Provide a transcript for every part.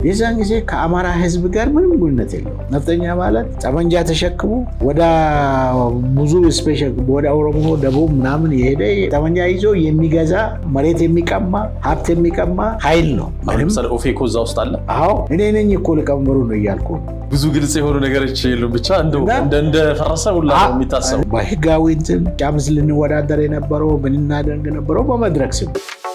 የዛን ጊዜ ከአማራ ህዝብ ጋር ምንም ግንኙነት የለው። ነፍጠኛ ማለት ጠመንጃ ተሸክሞ ወደ ብዙ ስፔሻል ወደ ኦሮሞ ደቡብ ምናምን የሄደ ጠመንጃ ይዞ የሚገዛ መሬት የሚቀማ ሀብት የሚቀማ ኃይል ነው። ለምሳሌ ኦፌኮ እዛ ውስጥ አለ። አዎ እኔ ነኝ እኮ ሊቀመንበሩ ነው እያልኩ ብዙ ግልጽ የሆኑ ነገሮች የሉም። ብቻ እንደፈረሰ ሁላ ነው የሚታሰቡ። በህጋዊ እንትን ጫምስ ልንወዳደር የነበረው ምን እናደርግ ነበረው በመድረክ ስም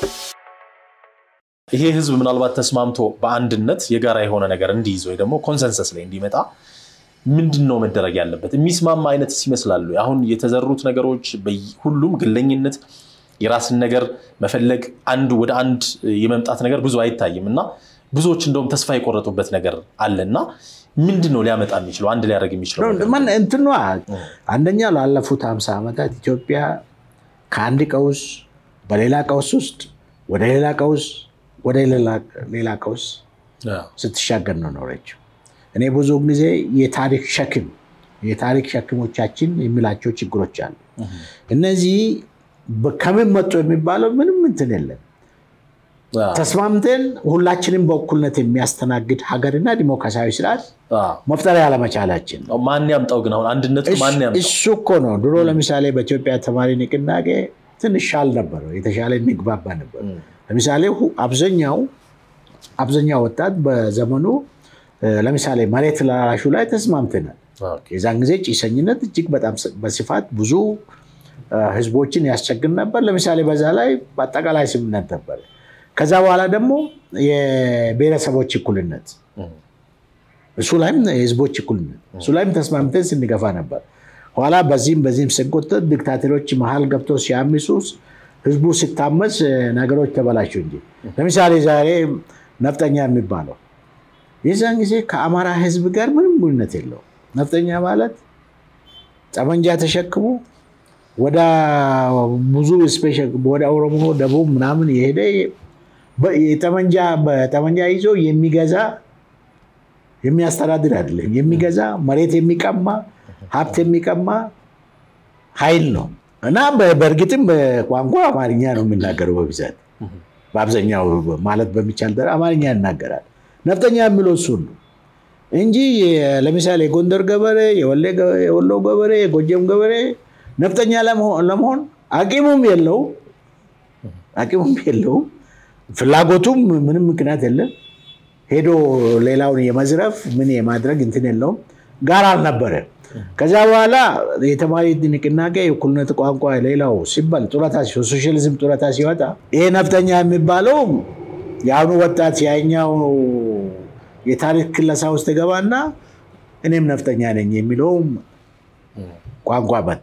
ይሄ ህዝብ ምናልባት ተስማምቶ በአንድነት የጋራ የሆነ ነገር እንዲይዝ ወይ ደግሞ ኮንሰንሰስ ላይ እንዲመጣ ምንድን ነው መደረግ ያለበት? የሚስማማ አይነት ይመስላሉ። አሁን የተዘሩት ነገሮች ሁሉም ግለኝነት፣ የራስን ነገር መፈለግ፣ አንድ ወደ አንድ የመምጣት ነገር ብዙ አይታይም እና ብዙዎች እንደውም ተስፋ የቆረጡበት ነገር አለ እና ምንድን ነው ሊያመጣ የሚችለው አንድ ሊያደርግ የሚችለው እንትኗ አንደኛ ላለፉት ሀምሳ ዓመታት ኢትዮጵያ ከአንድ ቀውስ በሌላ ቀውስ ውስጥ ወደ ሌላ ቀውስ ወደ ሌላ ቀውስ ስትሻገር ነው ኖረችው። እኔ ብዙ ጊዜ የታሪክ ሸክም የታሪክ ሸክሞቻችን የሚላቸው ችግሮች አሉ። እነዚህ ከምን መጡ የሚባለው ምንም እንትን የለም። ተስማምተን ሁላችንም በእኩልነት የሚያስተናግድ ሀገርና ዲሞክራሲያዊ ስርዓት መፍጠር ያለመቻላችን ማን ያምጣው ግን አሁን አንድነቱ ማን ያምጣው? እሱ እኮ ነው። ድሮ ለምሳሌ በኢትዮጵያ ተማሪ ንቅናቄ ትንሽ ሻል ነበረው፣ የተሻለ እንግባባ ነበር። ለምሳሌ አብዛኛው አብዛኛው ወጣት በዘመኑ ለምሳሌ መሬት ላራሹ ላይ ተስማምተናል። የዛን ጊዜ ጭሰኝነት እጅግ በጣም በስፋት ብዙ ህዝቦችን ያስቸግር ነበር። ለምሳሌ በዛ ላይ በአጠቃላይ ስምምነት ነበር። ከዛ በኋላ ደግሞ የብሔረሰቦች እኩልነት እሱ ላይም የህዝቦች እኩልነት እሱ ላይም ተስማምተን ስንገፋ ነበር። ኋላ በዚህም በዚህም ስንቆጠት ዲክታተሮች መሀል ገብቶ ሲያምሱ ህዝቡ ሲታመስ ነገሮች ተበላሹ እንጂ ለምሳሌ ዛሬ ነፍጠኛ የሚባለው የዛን ጊዜ ከአማራ ህዝብ ጋር ምንም ግንኙነት የለው። ነፍጠኛ ማለት ጠመንጃ ተሸክሞ ወደ ብዙ ስፔሻል ወደ ኦሮሞ ደቡብ ምናምን የሄደ ጠመንጃ ይዞ የሚገዛ የሚያስተዳድር አይደለም። የሚገዛ መሬት የሚቀማ ሀብት የሚቀማ ኃይል ነው እና በእርግጥም በቋንቋ አማርኛ ነው የሚናገረው በብዛት በአብዛኛው ማለት በሚቻል ደረጃ አማርኛ ይናገራል። ነፍጠኛ የሚለው እሱን ነው እንጂ ለምሳሌ የጎንደር ገበሬ፣ የወሎ ገበሬ፣ የጎጀም ገበሬ ነፍጠኛ ለመሆን አቂሙም የለውም አቂሙም የለውም ፍላጎቱም ምንም ምክንያት የለም። ሄዶ ሌላውን የመዝረፍ ምን የማድረግ እንትን የለውም ጋር አልነበረ። ከዛ በኋላ የተማሪ ንቅናቄ የእኩልነት ቋንቋ ሌላው ሲባል ጡረታ ሶሻሊዝም ጡረታ ሲወጣ ይሄ ነፍጠኛ የሚባለው የአሁኑ ወጣት ያኛው የታሪክ ክለሳ ውስጥ ገባና እኔም ነፍጠኛ ነኝ የሚለውም ቋንቋ መጣ።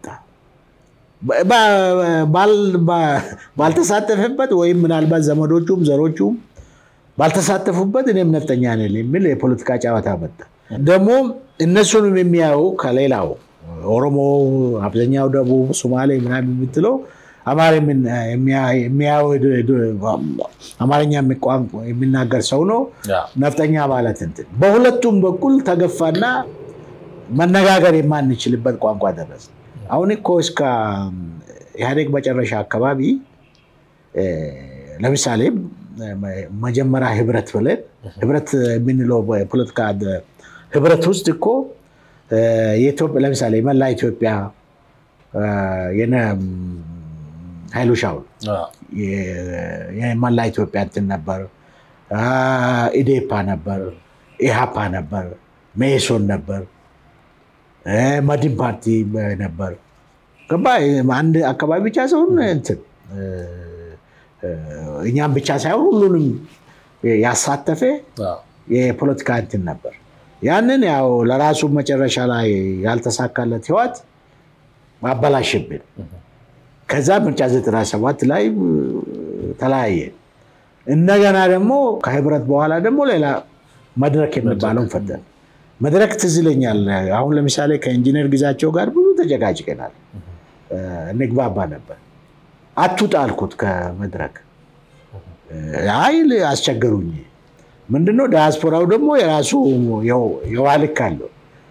ባልተሳተፈበት ወይም ምናልባት ዘመዶቹም ዘሮቹም ባልተሳተፉበት እኔም ነፍጠኛ ነኝ የሚል የፖለቲካ ጨዋታ መጣ። ደግሞ እነሱንም የሚያዩ ከሌላው ኦሮሞ፣ አብዛኛው ደቡብ፣ ሶማሌ ምናምን የምትለው አማርኛ የሚናገር ሰው ነው ነፍጠኛ ማለት እንትን በሁለቱም በኩል ተገፋና መነጋገር የማንችልበት ቋንቋ ደረሰ። አሁን እኮ እስከ ኢህአዴግ መጨረሻ አካባቢ ለምሳሌ መጀመሪያ ህብረት ብለን ህብረት የምንለው የፖለቲካ ህብረት ውስጥ እኮ ለምሳሌ መላ ኢትዮጵያ የነ ኃይሉ ሻውል የመላ ኢትዮጵያ እንትን ነበር፣ ኢዴፓ ነበር፣ ኢሃፓ ነበር፣ መኢሶን ነበር፣ መድን ፓርቲ ነበር። ገባ አንድ አካባቢ ብቻ ሰውን እንትን እኛም ብቻ ሳይሆን ሁሉንም ያሳተፈ የፖለቲካ እንትን ነበር። ያንን ያው ለራሱ መጨረሻ ላይ ያልተሳካለት ህይወት አበላሽብን። ከዛ ምርጫ 97 ላይ ተለያየ። እንደገና ደግሞ ከህብረት በኋላ ደግሞ ሌላ መድረክ የሚባለውን ፈጠን መድረክ ትዝ ይለኛል። አሁን ለምሳሌ ከኢንጂነር ግዛቸው ጋር ብዙ ተጨቃጭቀናል፣ እንግባባ ነበር። አትውጣ አልኩት ከመድረክ አይል አስቸገሩኝ። ምንድነው ዳያስፖራው ደግሞ የራሱ የውሃ ልክ አለው።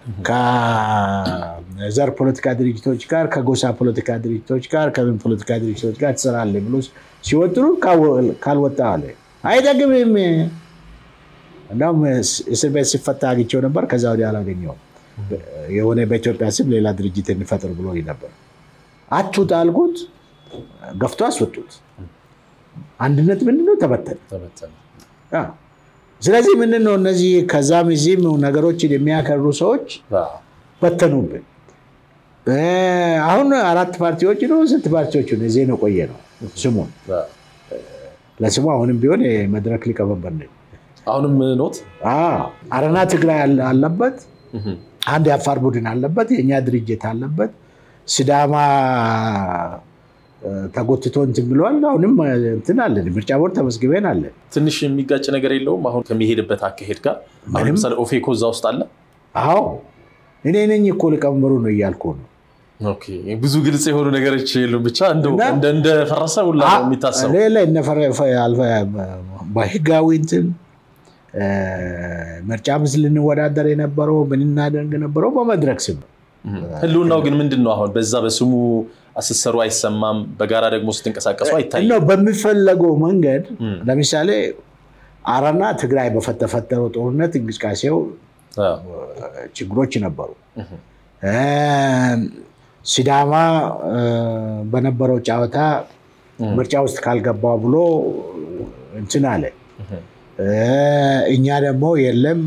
ከዘር ፖለቲካ ድርጅቶች ጋር፣ ከጎሳ ፖለቲካ ድርጅቶች ጋር፣ ከምን ፖለቲካ ድርጅቶች ጋር ትሰራለህ ብሎ ሲወጥሩ ካልወጣ አለ አይጠቅምም። እንዳውም እስር ቤት ሲፈታ አግኝቼው ነበር። ከዛ ወዲያ አላገኘውም። የሆነ በኢትዮጵያ ስም ሌላ ድርጅት እንፈጥር ብሎ ነበር። አቱት አልኩት፣ ገፍቶ አስወጡት። አንድነት ምንድነው? ተበተነ። ስለዚህ ምንድን ነው እነዚህ ከዛም እዚህም ነገሮችን የሚያከሩ ሰዎች በተኑብን። አሁን አራት ፓርቲዎች ነው ስንት ፓርቲዎች ነው እዚህ ነው ቆየ ነው ስሙን ለስሙ አሁንም ቢሆን የመድረክ ሊቀመንበር ነኝ። አሁንም ኖት አረና ትግራይ አለበት፣ አንድ የአፋር ቡድን አለበት፣ የእኛ ድርጅት አለበት። ሲዳማ ተጎትቶ እንትን ብለዋል። አሁንም እንትን አለን፣ ምርጫ ቦርድ ተመዝግበን አለን። ትንሽ የሚጋጭ ነገር የለውም። አሁን ከሚሄድበት አካሄድ ጋር አሁን ለምሳሌ ኦፌኮ እዛ ውስጥ አለ። አዎ እኔ ነኝ እኮ ሊቀመንበሩ ነው እያልኩ ነው። ብዙ ግልጽ የሆኑ ነገሮች የሉም። ብቻ እንደፈረሰ ሁላ ነው የሚታሰቡ በህጋዊ እንትን ምርጫ ምስ ልንወዳደር የነበረው ምንናደርግ ነበረው በመድረክ ስም ህልውናው ግን ምንድን ነው? አሁን በዛ በስሙ ስትሰሩ አይሰማም፣ በጋራ ደግሞ ስትንቀሳቀሱ አይታይም። በሚፈለገው መንገድ ለምሳሌ አረና ትግራይ በተፈጠረው ጦርነት እንቅስቃሴው ችግሮች ነበሩ። ሲዳማ በነበረው ጨዋታ ምርጫ ውስጥ ካልገባ ብሎ እንትን አለ። እኛ ደግሞ የለም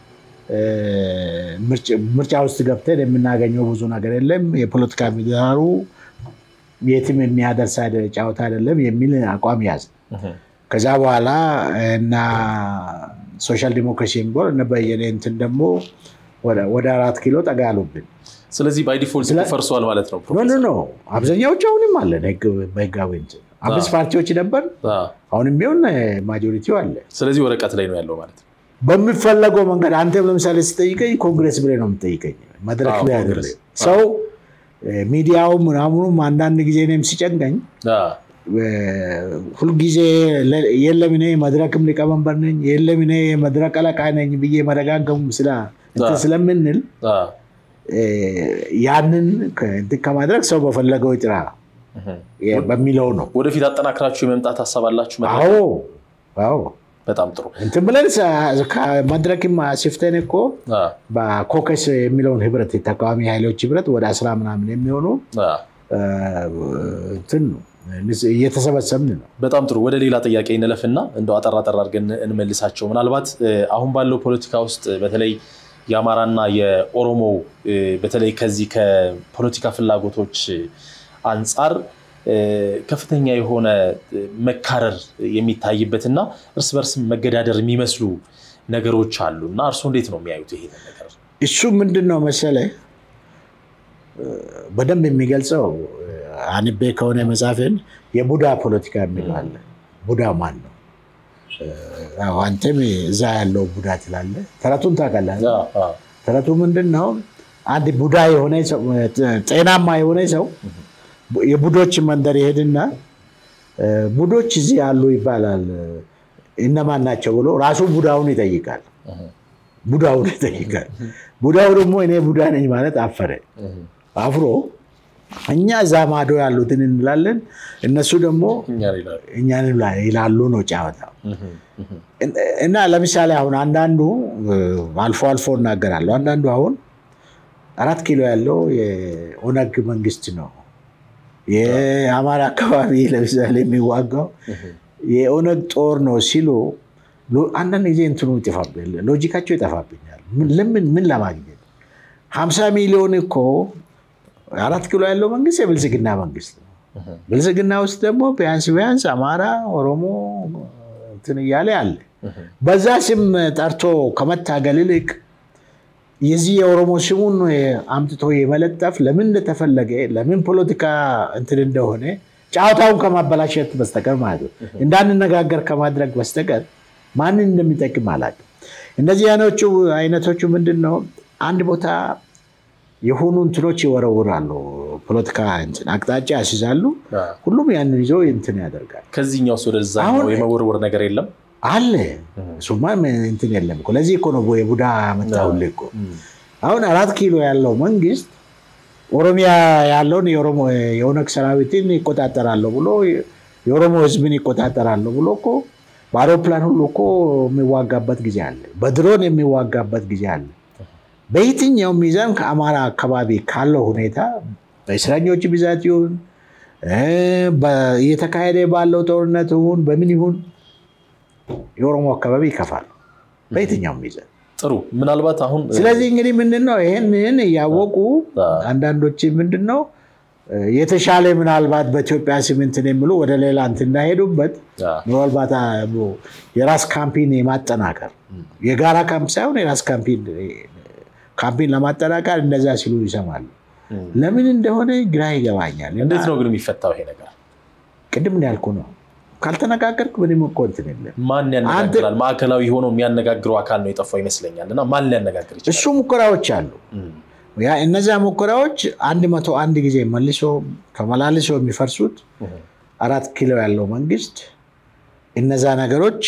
ምርጫ ውስጥ ገብተን የምናገኘው ብዙ ነገር የለም፣ የፖለቲካ ምህዳሩ የትም የሚያደርስ ጨዋታ አይደለም የሚል አቋም ያዝ። ከዛ በኋላ እና ሶሻል ዲሞክራሲ የሚባል እነ በየነ እንትን ደግሞ ወደ አራት ኪሎ ጠጋ ያሉብን። ስለዚህ ባይ ዲፎልት ፈርሷል ማለት ነው። ኖ ኖ አብዛኛዎቹ አሁንም አለን በህጋዊ እንትን አምስት ፓርቲዎች ነበር። አሁንም ቢሆን ማጆሪቲው አለ። ስለዚህ ወረቀት ላይ ነው ያለው ማለት ነው። በሚፈለገው መንገድ አንተም ለምሳሌ ስጠይቀኝ ኮንግሬስ ብለህ ነው የምጠይቀኝ፣ መድረክ ላይ አይደለም። ሰው ሚዲያው ምናምኑም አንዳንድ ጊዜ እኔም ሲጨንቀኝ ሁልጊዜ የለም እኔ መድረክም ሊቀመንበር ነኝ የለም እኔ መድረክ አለቃ ነኝ ብዬ መደጋገሙ ስለምንል ያንን እንትን ከማድረግ ሰው በፈለገው ይጥራ በሚለው ነው። ወደፊት አጠናክራችሁ የመምጣት ሀሳብ አላችሁ? አዎ አዎ በጣም ጥሩ እንትን ብለን ከመድረክም ሲፍተን እኮ በኮከስ የሚለውን ህብረት የተቃዋሚ ኃይሎች ህብረት ወደ አስራ ምናምን የሚሆኑ እንትን ነው እየተሰበሰብን ነው። በጣም ጥሩ። ወደ ሌላ ጥያቄ እንለፍና እንደው አጠር አጠር አድርገን እንመልሳቸው። ምናልባት አሁን ባለው ፖለቲካ ውስጥ በተለይ የአማራና የኦሮሞ በተለይ ከዚህ ከፖለቲካ ፍላጎቶች አንጻር ከፍተኛ የሆነ መካረር የሚታይበትና እርስ በርስ መገዳደር የሚመስሉ ነገሮች አሉ እና እርስዎ እንዴት ነው የሚያዩት ይሄ ነገር? እሱ ምንድን ነው መሰለህ በደንብ የሚገልጸው አንቤ ከሆነ መጽሐፍን የቡዳ ፖለቲካ የሚለው አለ። ቡዳ ማን ነው? አንተም እዛ ያለው ቡዳ ትላለህ። ተረቱን ታውቃለህ? ተረቱ ምንድን ነው? አንድ ቡዳ የሆነ ጤናማ የሆነ ሰው የቡዶች መንደር ይሄድና ቡዶች እዚህ አሉ ይባላል። እነማን ናቸው ብሎ ራሱ ቡዳውን ይጠይቃል። ቡዳውን ይጠይቃል። ቡዳው ደግሞ እኔ ቡዳ ነኝ ማለት አፈረ። አፍሮ እኛ እዛ ማዶ ያሉትን እንላለን፣ እነሱ ደግሞ እኛን ይላሉ ነው ጨዋታ። እና ለምሳሌ አሁን አንዳንዱ አልፎ አልፎ እናገራለሁ። አንዳንዱ አሁን አራት ኪሎ ያለው የኦነግ መንግስት ነው የአማራ አካባቢ ለምሳሌ የሚዋጋው የኦነግ ጦር ነው ሲሉ አንዳንድ ጊዜ እንትኑ ይጠፋብኛል፣ ሎጂካቸው ይጠፋብኛል። ለምን ምን ለማግኘት ሀምሳ ሚሊዮን እኮ አራት ኪሎ ያለው መንግስት የብልጽግና መንግስት ነው። ብልጽግና ውስጥ ደግሞ ቢያንስ ቢያንስ አማራ፣ ኦሮሞ እንትን እያለ አለ። በዛ ስም ጠርቶ ከመታገል ይልቅ የዚህ የኦሮሞ ስሙን አምጥቶ የመለጠፍ ለምን እንደተፈለገ ለምን ፖለቲካ እንትን እንደሆነ ጨዋታውን ከማበላሸት በስተቀር ማለት ነው እንዳንነጋገር ከማድረግ በስተቀር ማንን እንደሚጠቅም አላውቅም። እነዚህ አይነቶቹ አይነቶቹ ምንድን ነው አንድ ቦታ የሆኑ እንትኖች ይወረውራሉ፣ ፖለቲካ እንትን አቅጣጫ ያስይዛሉ። ሁሉም ያንን ይዞ እንትን ያደርጋል። ከዚህኛው ወደዛ የመወርወር ነገር የለም አለ እሱማ እንትን የለም እኮ። ለዚህ እኮ ነው የቡዳ መጣሁልህ እኮ። አሁን አራት ኪሎ ያለው መንግስት ኦሮሚያ ያለውን የኦነግ ሰራዊትን ይቆጣጠራለሁ ብሎ የኦሮሞ ህዝብን ይቆጣጠራለሁ ብሎ እኮ በአውሮፕላን ሁሉ እኮ የሚዋጋበት ጊዜ አለ። በድሮን የሚዋጋበት ጊዜ አለ። በየትኛው ሚዛን ከአማራ አካባቢ ካለው ሁኔታ በእስረኞች ብዛት ይሁን እየተካሄደ ባለው ጦርነት ይሁን በምን ይሁን የኦሮሞ አካባቢ ይከፋል በየትኛው ሚዛን። ጥሩ ምናልባት አሁን ስለዚህ እንግዲህ ምንድን ነው ይህንን እያወቁ አንዳንዶች ምንድን ነው የተሻለ ምናልባት በኢትዮጵያ ስም እንትን የሚሉ ወደ ሌላ እንትን እንዳይሄዱበት ምናልባት የራስ ካምፒን የማጠናከር የጋራ ካምፕ ሳይሆን የራስ ካምፒን ለማጠናከር እንደዛ ሲሉ ይሰማሉ። ለምን እንደሆነ ግራ ይገባኛል። እንዴት ነው ግን የሚፈታው ይሄ ነገር? ቅድም ያልኩ ነው። ካልተነጋገርክ ምንም እኮ እንትን የለም። ማን ያነጋግራል? ማዕከላዊ ሆኖ የሚያነጋግረው አካል ነው የጠፋው ይመስለኛል። እና ማን ሊያነጋግር ይችላል? እሱ ሙከራዎች አሉ። እነዚያ ሙከራዎች አንድ መቶ አንድ ጊዜ መልሶ ተመላልሶ የሚፈርሱት አራት ኪሎ ያለው መንግስት እነዛ ነገሮች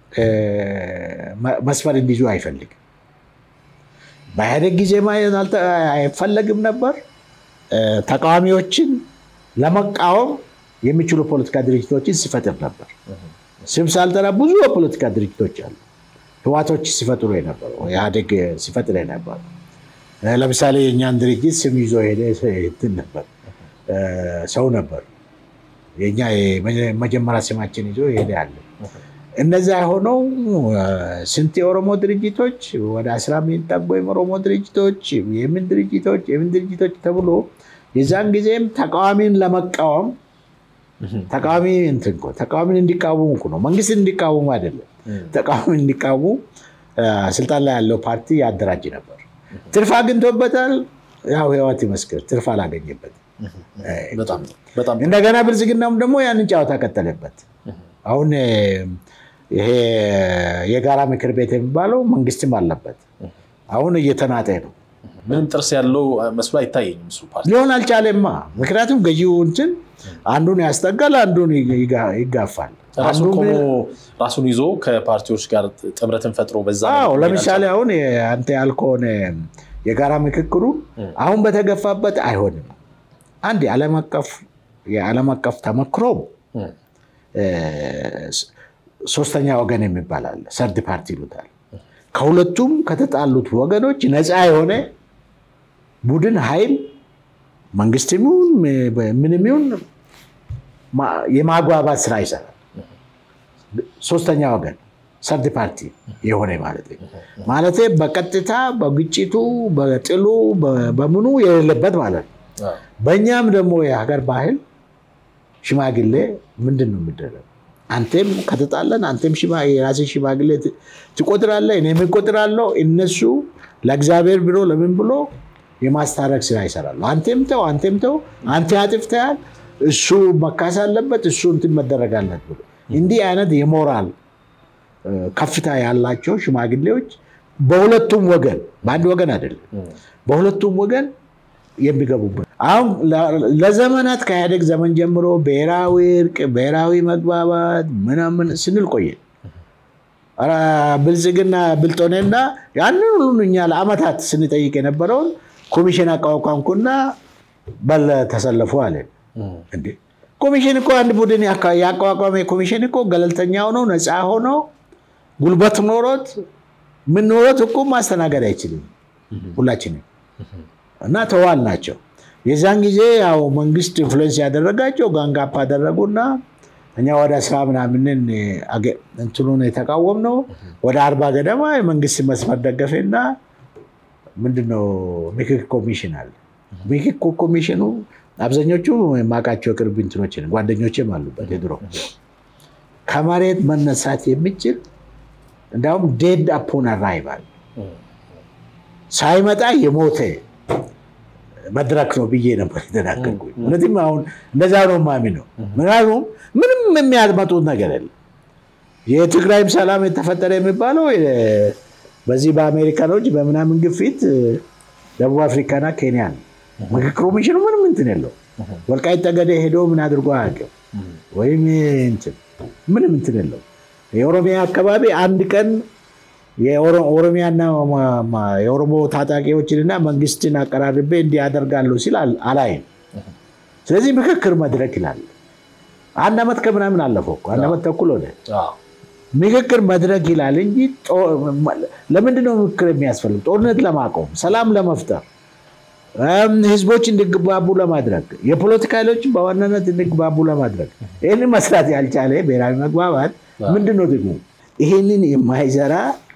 መስመር እንዲይዙ አይፈልግም። በኢህአዴግ ጊዜ ማየት አይፈለግም ነበር። ተቃዋሚዎችን ለመቃወም የሚችሉ ፖለቲካ ድርጅቶችን ሲፈጥር ነበር። ስም ሳልጠራ ብዙ የፖለቲካ ድርጅቶች አሉ። ህዋቶች ሲፈጥሩ የነበረው ኢህአዴግ ሲፈጥር የነበረው ለምሳሌ የእኛን ድርጅት ስም ይዞ ሄደ እንትን ነበር ሰው ነበር። የኛ መጀመሪያ ስማችን ይዞ ሄደ ያለ እነዚያ የሆነው ስንት የኦሮሞ ድርጅቶች ወደ አስራ የሚጠጉ የኦሮሞ ድርጅቶች የምን ድርጅቶች የምን ድርጅቶች ተብሎ የዛን ጊዜም ተቃዋሚን ለመቃወም ተቃዋሚ እንትን እኮ ተቃዋሚን እንዲቃወሙ እኮ ነው፣ መንግስትን እንዲቃወሙ አይደለም። ተቃዋሚን እንዲቃወሙ ስልጣን ላይ ያለው ፓርቲ ያደራጅ ነበር። ትርፍ አግኝቶበታል። ያው ህይወት ይመስክር ትርፍ አላገኘበትም። እንደገና ብልጽግናም ደግሞ ያንን ጨዋታ ቀጠለበት። አሁን ይሄ የጋራ ምክር ቤት የሚባለው መንግስትም አለበት። አሁን እየተናጠ ነው። ምንም ጥርስ ያለው መስሎ አይታየኝም እሱ ፓርቲ ሊሆን አልቻለማ። ምክንያቱም ገዢው እንትን አንዱን ያስጠጋል፣ አንዱን ይጋፋል። ራሱን ይዞ ከፓርቲዎች ጋር ጥምረትን ፈጥሮ በዛ ለምሳሌ አሁን አንተ ያልከሆነ የጋራ ምክክሩ አሁን በተገፋበት አይሆንም። አንድ የዓለም አቀፍ ተመክሮም ሶስተኛ ወገን የሚባል አለ፣ ሰርድ ፓርቲ ይሉታል። ከሁለቱም ከተጣሉት ወገኖች ነፃ የሆነ ቡድን ኃይል መንግስትም ይሁን ምንም ይሁን የማግባባት ስራ ይሰራል። ሶስተኛ ወገን ሰርድ ፓርቲ የሆነ ማለት ማለት በቀጥታ በግጭቱ በጥሉ በምኑ የሌለበት ማለት ነው። በእኛም ደግሞ የሀገር ባህል ሽማግሌ ምንድን ነው የሚደረገው? አንቴም ከተጣለን አንቴም የራሴ ሽማግሌ ትቆጥራለህ፣ እኔም እቆጥራለሁ። እነሱ ለእግዚአብሔር ብሎ ለምን ብሎ የማስታረቅ ስራ ይሰራሉ። አንቴም ተው አንቴም ተው፣ አንተ አጥፍተሃል፣ እሱ መካስ አለበት፣ እሱ እንትን መደረግ አለት ብሎ እንዲህ አይነት የሞራል ከፍታ ያላቸው ሽማግሌዎች በሁለቱም ወገን በአንድ ወገን አይደለም፣ በሁለቱም ወገን የሚገቡበት አሁን ለዘመናት ከኢህአዴግ ዘመን ጀምሮ ብሔራዊ እርቅ፣ ብሔራዊ መግባባት ምናምን ስንል ቆየን። ብልጽግና ብልጦኔና ያንን ሁሉ እኛ ለአመታት ስንጠይቅ የነበረውን ኮሚሽን አቋቋምኩና በል ተሰለፉ አለን። እንዴ ኮሚሽን እኮ አንድ ቡድን ያቋቋመ ኮሚሽን እኮ ገለልተኛ ሆኖ ነፃ ሆኖ ጉልበት ኖሮት ምን ኖሮት እኮ ማስተናገድ አይችልም ሁላችንም እና ተዋል ናቸው። የዛን ጊዜ ያው መንግስት ኢንፍሉዌንስ ያደረጋቸው ጋንጋፕ አደረጉና እኛ ወደ ስራ ምናምንን እንትኑን የተቃወም ነው። ወደ አርባ ገደማ የመንግስት መስመር ደገፌና ምንድነው ምክክር ኮሚሽን አለ። ምክክር ኮሚሽኑ አብዛኞቹ የማውቃቸው ቅርብ እንትኖች ጓደኞችም አሉበት የድሮ ከመሬት መነሳት የሚችል እንዲሁም ዴድ አፖን አራይቫል ሳይመጣ የሞተ መድረክ ነው ብዬ ነበር የተናገርኩኝ። እውነትም አሁን እንደዛ ነው የማምነው። ምክንያቱም ምንም የሚያመጡት ነገር የለም። የትግራይም ሰላም የተፈጠረ የሚባለው በዚህ በአሜሪካኖች በምናምን ግፊት ደቡብ አፍሪካና ኬንያ ነው። ምክክር ኮሚሽኑ ምንም እንትን የለው። ወልቃይት ጠገዴ ሄዶ ምን አድርጎ አያውቅም። ወይም እንትን ምንም እንትን የለው። የኦሮሚያ አካባቢ አንድ ቀን የኦሮሚያና የኦሮሞ ታጣቂዎችንና መንግስትን አቀራርቤ እንዲህ ያደርጋለሁ ሲል አላይም። ስለዚህ ምክክር መድረክ ይላል። አንድ ዓመት ከምናምን አለፈው እኮ አንድ ዓመት ተኩል ሆነ። ምክክር መድረክ ይላል እንጂ ለምንድነው ምክክር የሚያስፈልግ? ጦርነት ለማቆም፣ ሰላም ለመፍጠር፣ ህዝቦች እንዲግባቡ ለማድረግ፣ የፖለቲካ ኃይሎች በዋናነት እንዲግባቡ ለማድረግ ይህንን መስራት ያልቻለ ብሔራዊ መግባባት ምንድነው ጥቅሙ? ይህንን የማይሰራ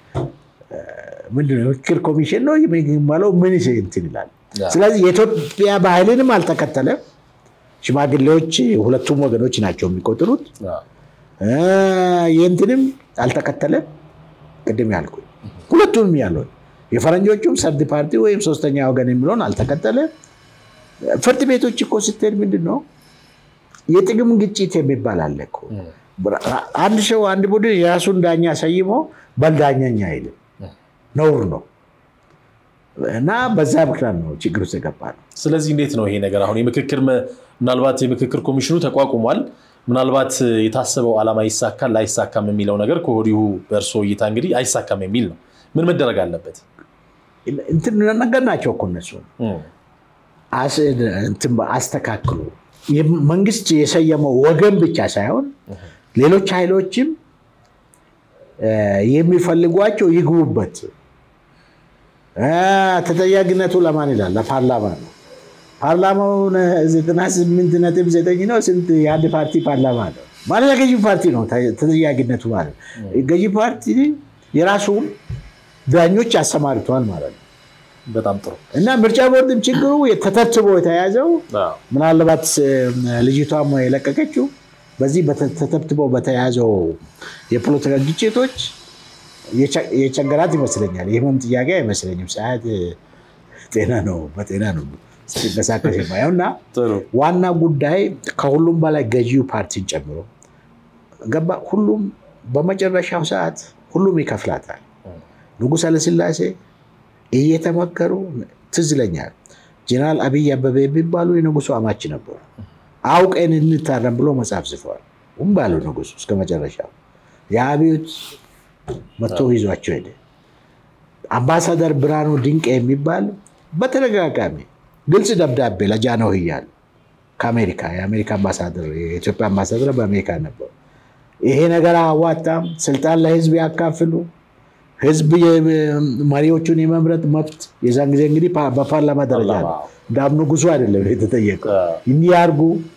ምንድነው ምክክር ኮሚሽን ነው የሚባለው ምን እንትን ይላል። ስለዚህ የኢትዮጵያ ባህልንም አልተከተለም። ሽማግሌዎች ሁለቱም ወገኖች ናቸው የሚቆጥሩት። ይህንትንም አልተከተለም። ቅድም ያልኩ ሁለቱንም ያለውን የፈረንጆቹም ሰርድ ፓርቲ ወይም ሶስተኛ ወገን የሚለውን አልተከተለም። ፍርድ ቤቶች እኮ ስትሄድ ምንድን ነው የጥቅም ግጭት የሚባል አለ እኮ። አንድ ሰው አንድ ቡድን የራሱን ዳኛ ሰይሞ በልዳኛኛ አይልም፣ ነውር ነው። እና በዛ ምክንያት ነው ችግር ውስጥ የገባ ነው። ስለዚህ እንዴት ነው ይሄ ነገር አሁን የምክክር ምናልባት የምክክር ኮሚሽኑ ተቋቁሟል። ምናልባት የታሰበው ዓላማ ይሳካል ላይሳካም የሚለው ነገር ከወዲሁ በእርሶ እይታ እንግዲህ አይሳካም የሚል ነው። ምን መደረግ አለበት? እንትን ነገር ናቸው እኮ እነሱ አስተካክሉ። መንግስት የሰየመው ወገን ብቻ ሳይሆን ሌሎች ኃይሎችም የሚፈልጓቸው ይግቡበት። ተጠያቂነቱ ለማን ይላል? ለፓርላማ ነው። ፓርላማው ዘጠና ስምንት ነጥብ ዘጠኝ ነው። ስንት የአንድ ፓርቲ ፓርላማ ነው ማለት የገዢ ፓርቲ ነው ተጠያቂነቱ ማለት ገዢ ፓርቲ የራሱን ዳኞች አሰማርተዋል ማለት ነው። በጣም ጥሩ እና ምርጫ ቦርድም ችግሩ ተተብትቦ የተያዘው ምናልባት ልጅቷም የለቀቀችው በዚህ ተተብትቦ በተያዘው የፖለቲካ ግጭቶች የቸገራት ይመስለኛል። የህመም ጥያቄ አይመስለኝም። ሰዓት ጤና ነው፣ በጤና ነው ሲንቀሳቀስ የማየው እና ዋና ጉዳይ ከሁሉም በላይ ገዢው ፓርቲን ጨምሮ ገባ። ሁሉም በመጨረሻው ሰዓት ሁሉም ይከፍላታል። ንጉሥ ኃይለሥላሴ እየተመከሩ ትዝ ይለኛል። ጀነራል አብይ አበበ የሚባሉ የንጉሱ አማች ነበሩ። አውቀን እንታረም ብሎ መጽሐፍ ጽፈዋል። ውም ባሉ ንጉሱ እስከ መጨረሻው የአብዮት መጥቶ ይዟቸው ሄደ። አምባሳደር ብርሃኑ ድንቅ የሚባል በተደጋጋሚ ግልጽ ደብዳቤ ለጃንሆይ እያሉ ከአሜሪካ የአሜሪካ አምባሳደር የኢትዮጵያ አምባሳደር በአሜሪካ ነበሩ። ይሄ ነገር አዋጣም፣ ስልጣን ለህዝብ ያካፍሉ፣ ህዝብ መሪዎቹን የመምረጥ መብት የዛን ጊዜ እንግዲህ በፓርላማ ደረጃ ነው። እንዳም ንጉሱ አይደለም የተጠየቀው። እንዲህ ያርጉ፣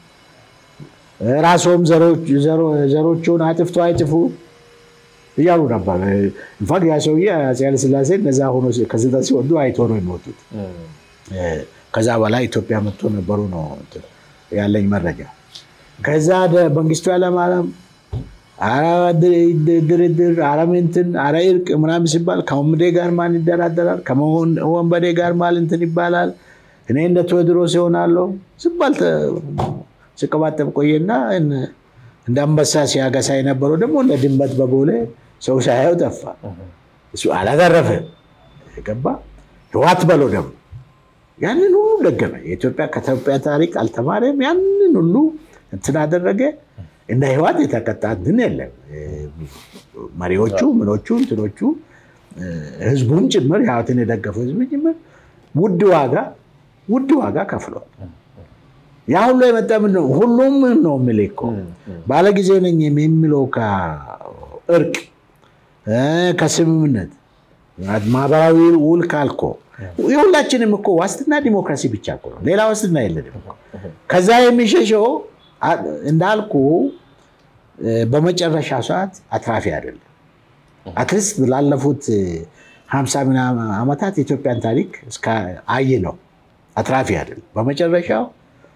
ራስዎም ዘሮቹን አጥፍቶ አይጥፉ እያሉ ነበር። ኢንፋክት ያ ሰውዬ አፄ ኃይለሥላሴ እነዛ ሆኖ ከስልጣን ሲወዱ አይቶ ነው የሚወጡት። ከዛ በላይ ኢትዮጵያ መጥቶ ነበሩ ነው ያለኝ መረጃ። ከዛ መንግስቱ ኃይለማርያም ኧረ ድርድር፣ ኧረ እንትን፣ ኧረ እርቅ ምናምን ሲባል ከወንበዴ ጋር ማን ይደራደራል? ከወንበዴ ጋር ማን እንትን ይባላል? እኔ እንደ ቴዎድሮስ ይሆናለሁ ሲባል ሲቀባጠብ ቆየና እንደ አንበሳ ሲያገሳ የነበረው ደግሞ እንደ ድመት በቦሌ ሰው ሳያየው ጠፋ። እሱ አላተረፈ ገባ። ህዋት በለው ደግሞ ያንን ሁሉ ደገመ። የኢትዮጵያ ከኢትዮጵያ ታሪክ አልተማረም። ያንን ሁሉ እንትን አደረገ። እንደ ህዋት የተቀጣ እንትን የለም። መሪዎቹ ምኖቹ እንትኖቹ ህዝቡን ጭምር ህዋትን የደገፈው ህዝብ ጭምር ውድ ዋጋ ውድ ዋጋ ከፍሏል። ያ ሁሉ የመጣ ምንድን ነው? ሁሉም ነው የምልህ እኮ ባለጊዜ ነኝ የሚለው ከእርቅ ከስምምነት ማህበራዊ ውል ካልኮ የሁላችንም እኮ ዋስትና ዲሞክራሲ ብቻ እኮ ነው። ሌላ ዋስትና የለንም። ከዛ የሚሸሸው እንዳልኩ በመጨረሻ ሰዓት አትራፊ አይደለም። አትሊስት ላለፉት ሀምሳ ምናምን ዓመታት የኢትዮጵያን ታሪክ አይ ነው አትራፊ አይደለም። በመጨረሻው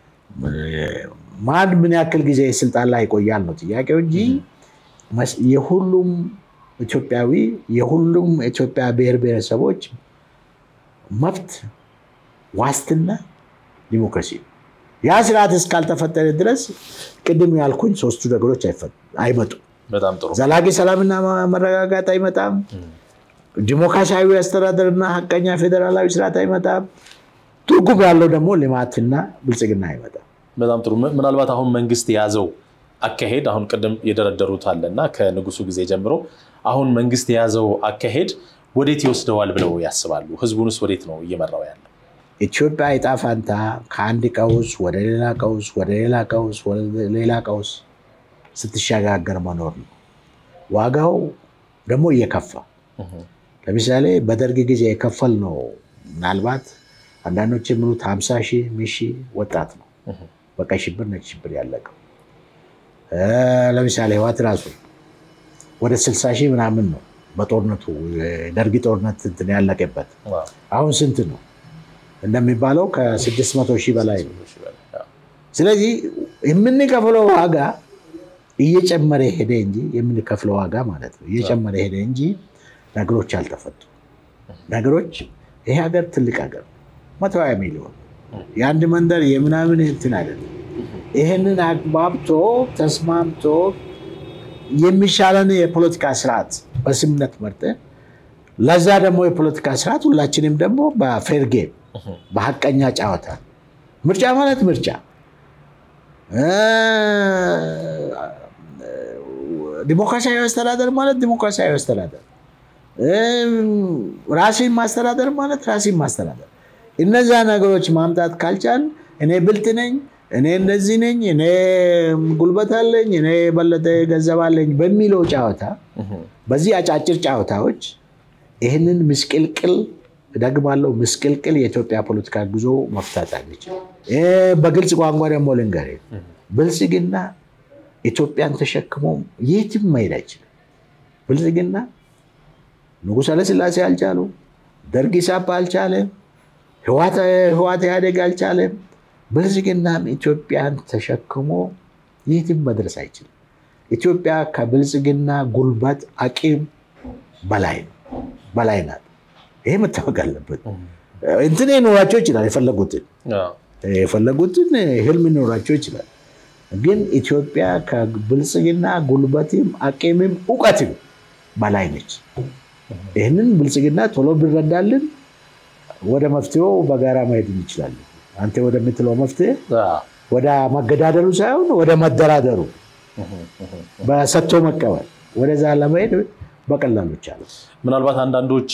ማን ምን ያክል ጊዜ ስልጣን ላይ ይቆያል ነው ጥያቄው እንጂ የሁሉም ኢትዮጵያዊ የሁሉም ኢትዮጵያ ብሔር ብሔረሰቦች መብት ዋስትና ዲሞክራሲ ነው። ያ ስርዓት እስካልተፈጠረ ድረስ ቅድም ያልኩኝ ሶስቱ ነገሮች አይመጡም። በጣም ጥሩ። ዘላቂ ሰላምና መረጋጋት አይመጣም። ዲሞክራሲያዊ አስተዳደርና ሀቀኛ ፌዴራላዊ ስርዓት አይመጣም። ትርጉም ያለው ደግሞ ልማትና ብልጽግና አይመጣም። በጣም ጥሩ። ምናልባት አሁን መንግስት የያዘው አካሄድ አሁን ቅድም የደረደሩት አለና ከንጉሱ ጊዜ ጀምሮ አሁን መንግስት የያዘው አካሄድ ወዴት ይወስደዋል ብለው ያስባሉ? ህዝቡንስ ወዴት ነው እየመራው ያለው? ኢትዮጵያ ዕጣ ፈንታ ከአንድ ቀውስ ወደ ሌላ ቀውስ ወደ ሌላ ቀውስ ወደ ሌላ ቀውስ ስትሸጋገር መኖር ነው። ዋጋው ደግሞ እየከፋ ለምሳሌ በደርግ ጊዜ የከፈል ነው ምናልባት አንዳንዶች የሚሉት ሀምሳ ሺህ ሚሺ ወጣት ነው በቀይ ሽብር ነጭ ሽብር ያለቀው። ለምሳሌ ህዋት ራሱ ወደ ስልሳ ሺህ ምናምን ነው በጦርነቱ ደርጊ ጦርነት እንትን ያለቀበት። አሁን ስንት ነው እንደሚባለው ከስድስት መቶ ሺህ በላይ ነው። ስለዚህ የምንከፍለው ዋጋ እየጨመረ ሄደ እንጂ የምንከፍለው ዋጋ ማለት ነው እየጨመረ ሄደ እንጂ ነገሮች አልተፈቱ። ነገሮች ይሄ ሀገር ትልቅ ሀገር መቶ ሀያ ሚሊዮን የአንድ መንደር የምናምን እንትን አይደለም። ይህንን አግባብቶ ተስማምቶ የሚሻለን የፖለቲካ ስርዓት በስምነት መርጠን ለዛ ደግሞ የፖለቲካ ስርዓት ሁላችንም ደግሞ በፌር ጌም በሀቀኛ ጨዋታ ምርጫ ማለት ምርጫ ዲሞክራሲያዊ አስተዳደር ማለት ዲሞክራሲያዊ አስተዳደር ራሴን ማስተዳደር ማለት ራሴን ማስተዳደር እነዛ ነገሮች ማምጣት ካልቻል እኔ ብልጥ ነኝ፣ እኔ እንደዚህ ነኝ፣ እኔ ጉልበት አለኝ፣ እኔ የበለጠ ገንዘብ አለኝ በሚለው ጨዋታ በዚህ አጫጭር ጨዋታዎች ይህንን ምስቅልቅል እደግማለሁ፣ ምስቅልቅል የኢትዮጵያ ፖለቲካ ጉዞ መፍታት አንችል። በግልጽ ቋንቋ ደግሞ ልንገርህ፣ ብልጽግና ኢትዮጵያን ተሸክሞ የትም መሄድ አይችልም። ብልጽግና ንጉሥ ኃይለሥላሴ አልቻሉ፣ ደርግ ኢሳፓ አልቻለም፣ ህዋት ኢህአዴግ አልቻለም። ብልጽግናም ኢትዮጵያን ተሸክሞ የትም መድረስ አይችልም። ኢትዮጵያ ከብልጽግና ጉልበት አቂም በላይ በላይ ናት። ይሄ መታወቅ አለበት። እንትን ይኖራቸው ይችላል፣ የፈለጉትን የፈለጉትን ህልም ይኖራቸው ይችላል። ግን ኢትዮጵያ ከብልጽግና ጉልበትም አቂምም እውቀትም በላይ ነች። ይህንን ብልጽግና ቶሎ ቢረዳልን ወደ መፍትሄው በጋራ መሄድ እንችላለን። አንተ ወደምትለው መፍትሄ ወደ መገዳደሩ ሳይሆን ወደ መደራደሩ በሰጥቶ መቀበል ወደዛ ለመሄድ በቀላሉ ይቻላል። ምናልባት አንዳንዶች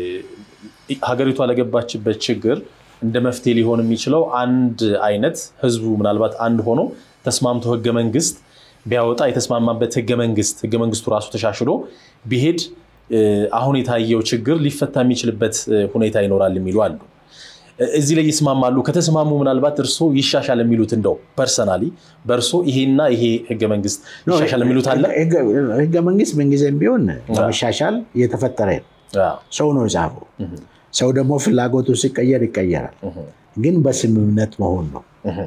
ሀገሪቷ ለገባችበት ችግር እንደ መፍትሄ ሊሆን የሚችለው አንድ አይነት ህዝቡ ምናልባት አንድ ሆኖ ተስማምቶ ህገ መንግስት ቢያወጣ የተስማማበት ህገ መንግስት ህገ መንግስቱ ራሱ ተሻሽሎ ቢሄድ አሁን የታየው ችግር ሊፈታ የሚችልበት ሁኔታ ይኖራል የሚሉ አሉ። እዚህ ላይ ይስማማሉ? ከተስማሙ ምናልባት እርሶ ይሻሻል የሚሉት እንደው ፐርሰናሊ በእርሶ ይሄና ይሄ ህገ መንግስት ይሻሻል የሚሉት አለ? ህገ መንግስት ምንጊዜም ቢሆን ለመሻሻል እየተፈጠረ ነው። ሰው ነው የጻፈው። ሰው ደግሞ ፍላጎቱ ሲቀየር ይቀየራል። ግን በስምምነት መሆን ነው።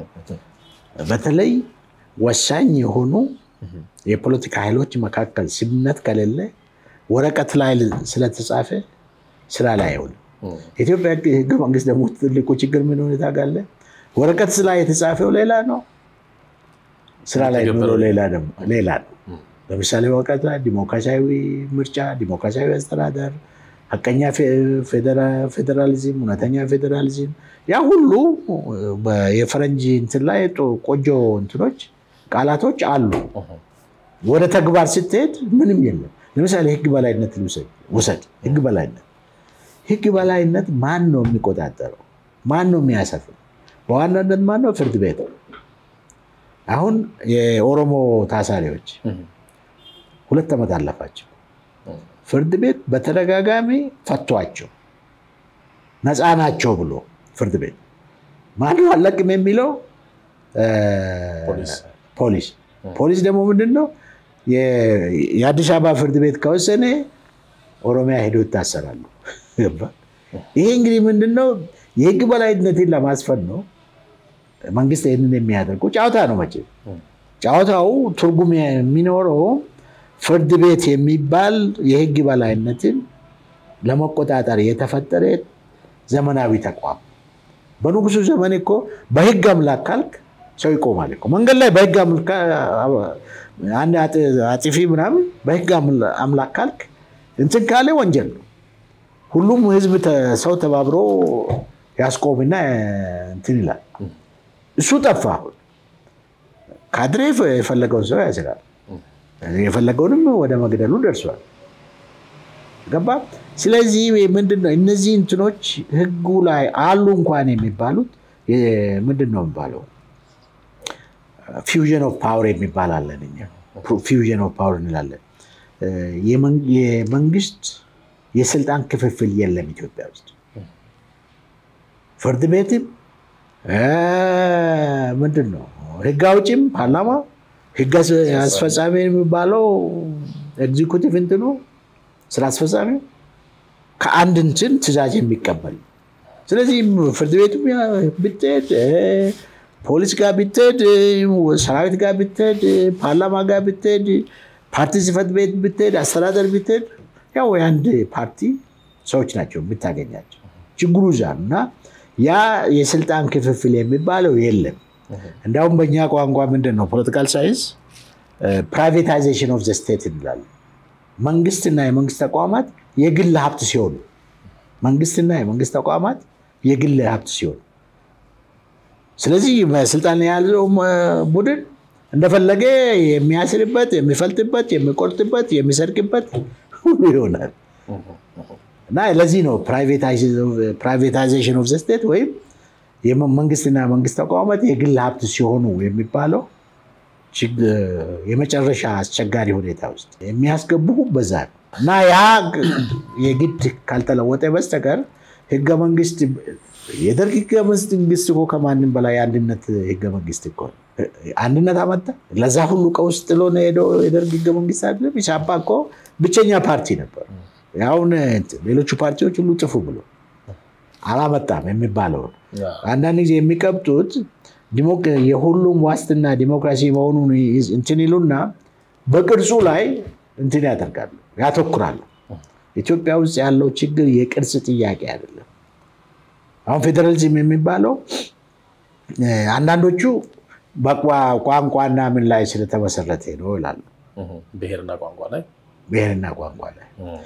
በተለይ ወሳኝ የሆኑ የፖለቲካ ኃይሎች መካከል ስምምነት ከሌለ ወረቀት ላይ ስለተጻፈ ስራ ላይ አይውልም። ኢትዮጵያ ህገ መንግስት ደግሞ ትልቁ ችግር ምን ሁኔታ ጋለ ወረቀት ላይ የተጻፈው ሌላ ነው፣ ስራ ላይ የሚውለው ሌላ ነው። ለምሳሌ ወረቀት ላይ ዲሞክራሲያዊ ምርጫ፣ ዲሞክራሲያዊ አስተዳደር፣ ሀቀኛ ፌዴራሊዝም፣ እውነተኛ ፌዴራሊዝም ያ ሁሉ የፈረንጅ እንትን ላይ ቆጆ እንትኖች ቃላቶች አሉ። ወደ ተግባር ስትሄድ ምንም የለም። ለምሳሌ ህግ በላይነት ውሰድ። ህግ በላይነት ህግ በላይነት ማን ነው የሚቆጣጠረው? ማን ነው የሚያሰፍር? በዋናነት ማን ነው? ፍርድ ቤት። አሁን የኦሮሞ ታሳሪዎች ሁለት ዓመት አለፋቸው። ፍርድ ቤት በተደጋጋሚ ፈቷቸው ነፃ ናቸው ብሎ ፍርድ ቤት ማነው አለቅም የሚለው ፖሊስ። ፖሊስ ደግሞ ምንድን ነው የአዲስ አበባ ፍርድ ቤት ከወሰነ ኦሮሚያ ሄዶ ይታሰራሉ። ይሄ እንግዲህ ምንድነው የህግ በላይነትን ለማስፈን ነው መንግስት ይህንን የሚያደርገው። ጨዋታ ነው መቼም ጨዋታው ትርጉም የሚኖረው ፍርድ ቤት የሚባል የህግ በላይነትን ለመቆጣጠር የተፈጠረ ዘመናዊ ተቋም። በንጉሱ ዘመን እኮ በህግ አምላክ ካልክ ሰው ይቆማል እኮ መንገድ ላይ በህግ አንድ አጥፊ ምናምን በህግ አምላክ ካልክ እንትን ካለ ወንጀል ነው። ሁሉም ህዝብ ሰው ተባብሮ ያስቆምና እንትን ይላል። እሱ ጠፋ። ካድሬ የፈለገውን ሰው ያስራል። የፈለገውንም ወደ መግደሉ ደርሷል። ገባ። ስለዚህ ምንድነው እነዚህ እንትኖች ህጉ ላይ አሉ እንኳን የሚባሉት ምንድን ነው የሚባለው ፊውዥን ኦፍ ፓወር የሚባል አለን እኛ ፊውዥን ኦፍ ፓወር እንላለን። የመንግስት የስልጣን ክፍፍል የለም ኢትዮጵያ ውስጥ ፍርድ ቤትም ምንድን ነው ህግ አውጭም ፓርላማ ህግ አስፈጻሚ የሚባለው ኤግዚኩቲቭ እንትኑ ስራ አስፈጻሚ ከአንድ እንትን ትእዛዝ የሚቀበል ስለዚህ ፍርድ ቤቱ ብትሄድ ፖሊስ ጋር ብትሄድ ሰራዊት ጋር ብትሄድ ፓርላማ ጋር ብትሄድ ፓርቲ ጽህፈት ቤት ብትሄድ አስተዳደር ብትሄድ ያው የአንድ ፓርቲ ሰዎች ናቸው የምታገኛቸው ችግሩ እዛ እና ያ የስልጣን ክፍፍል የሚባለው የለም እንዲያውም በእኛ ቋንቋ ምንድን ነው ፖለቲካል ሳይንስ ፕራይቬታይዜሽን ኦፍ ዘ ስቴት እንላለን መንግስትና የመንግስት ተቋማት የግል ሀብት ሲሆኑ መንግስትና የመንግስት ተቋማት የግል ሀብት ሲሆኑ ስለዚህ በስልጣን የያዘው ቡድን እንደፈለገ የሚያስርበት የሚፈልጥበት የሚቆርጥበት የሚሰርቅበት ሁሉ ይሆናል እና ለዚህ ነው ፕራይቬታይዜሽን ኦፍ ዘ ስቴት ወይም መንግስትና መንግስት ተቋማት የግል ሀብት ሲሆኑ የሚባለው የመጨረሻ አስቸጋሪ ሁኔታ ውስጥ የሚያስገቡ በዛ ነው እና ያ የግድ ካልተለወጠ በስተቀር ህገ መንግስት የደርግ ህገ መንግስት እኮ ከማንም በላይ የአንድነት ህገ መንግስት እኮ አንድነት አመጣ። ለዛ ሁሉ ቀውስ ጥሎ ነው ሄደው የደርግ ህገ መንግስት አይደለም። ኢሳፓ እኮ ብቸኛ ፓርቲ ነበር። አሁን ሌሎቹ ፓርቲዎች ሁሉ ጥፉ ብሎ አላመጣም የሚባለውን አንዳንድ ጊዜ የሚቀብጡት የሁሉም ዋስትና ዲሞክራሲ መሆኑን እንትን ይሉና በቅርጹ ላይ እንትን ያደርጋሉ፣ ያተኩራሉ። ኢትዮጵያ ውስጥ ያለው ችግር የቅርጽ ጥያቄ አይደለም። አሁን ፌዴራሊዝም የሚባለው አንዳንዶቹ በቋንቋና ምን ላይ ስለተመሰረተ ነው ይላሉ። ብሔርና ቋንቋ ላይ ብሔርና ቋንቋ ላይ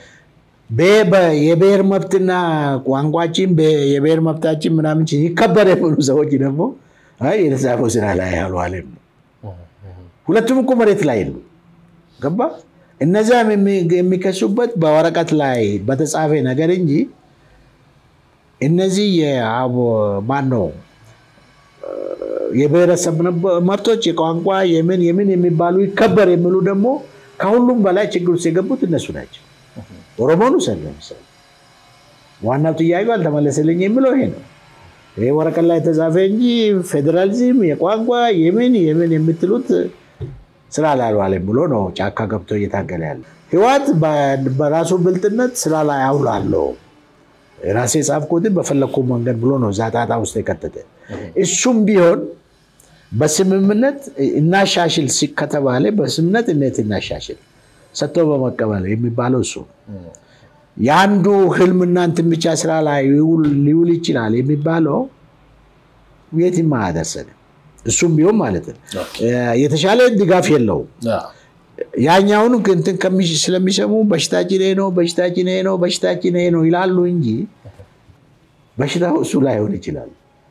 የብሔር መብትና ቋንቋችን የብሔር መብታችን ምናምን ይከበር የሚሉ ሰዎች ደግሞ የተጻፈው ስራ ላይ ያልዋለም ነው። ሁለቱም እኮ መሬት ላይ የሉ ገባ። እነዚያም የሚከሱበት በወረቀት ላይ በተጻፈ ነገር እንጂ እነዚህ ማን ነው የብሔረሰብ መብቶች የቋንቋ የምን የምን የሚባሉ ይከበር የሚሉ ደግሞ ከሁሉም በላይ ችግር ውስጥ የገቡት እነሱ ናቸው። ኦሮሞን ውሰድ ለምሳሌ ዋናው ጥያቄው አልተመለሰልኝ የሚለው ይሄ ነው። ይሄ ወረቀት ላይ የተጻፈ እንጂ ፌዴራሊዝም የቋንቋ የምን የምን የምትሉት ስራ ላልዋለም ብሎ ነው ጫካ ገብቶ እየታገለ ያለ። ህወሓት በራሱ ብልጥነት ስራ ላይ አውላለሁ ራሴ የጻፍኩትን በፈለግኩ መንገድ ብሎ ነው እዛ ጣጣ ውስጥ የከተተ። እሱም ቢሆን በስምምነት እናሻሽል ከተባለ በስምምነት እንዴት እናሻሽል ሰጥቶ በመቀበል የሚባለው እሱ የአንዱ ህልምና እንትን ብቻ ስራ ላይ ሊውል ይችላል የሚባለው የትም አያደርሰንም። እሱም ቢሆን ማለት ነው የተሻለ ድጋፍ የለውም። ያኛውን እንትን ስለሚሰሙ በሽታችን ይሄ ነው በሽታችን ይሄ ነው በሽታችን ይሄ ነው ይላሉ እንጂ በሽታው እሱ ላይሆን ይችላል።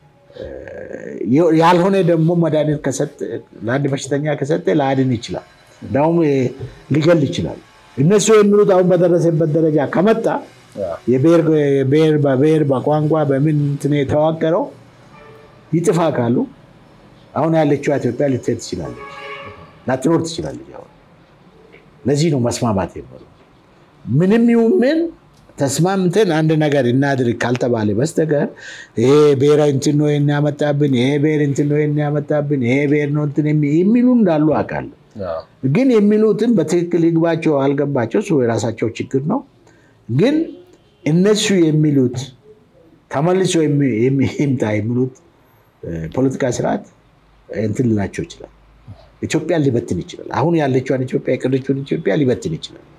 ያልሆነ ደግሞ መድኃኒት ለአንድ በሽተኛ ከሰጠ ላያድን ይችላል፣ እንዳውም ሊገል ይችላል። እነሱ የሚሉት አሁን በደረሰበት ደረጃ ከመጣ የብሔር በብሔር በቋንቋ በምን እንትን የተዋቀረው ይጥፋ ካሉ አሁን ያለችው ኢትዮጵያ ልትሄድ ትችላለች፣ ላትኖር ትችላለች። አሁን ለዚህ ነው መስማማት የምለው። ምንም ይሁን ምን ተስማምተን አንድ ነገር እናድርግ ካልተባለ በስተቀር ይሄ ብሔራዊ እንትን ነው ያመጣብን፣ ይሄ ብሔር እንትን ነው ያመጣብን፣ ይሄ ብሔር ነው እንትን የሚሉ እንዳሉ አውቃለሁ። ግን የሚሉትን በትክክል ይግባቸው አልገባቸው እሱ የራሳቸው ችግር ነው። ግን እነሱ የሚሉት ተመልሶ ይምጣ የሚሉት ፖለቲካ ስርዓት እንትን ልላቸው ይችላል። ኢትዮጵያን ሊበትን ይችላል። አሁን ያለችዋን ኢትዮጵያ የቀረችውን ኢትዮጵያ ሊበትን ይችላል።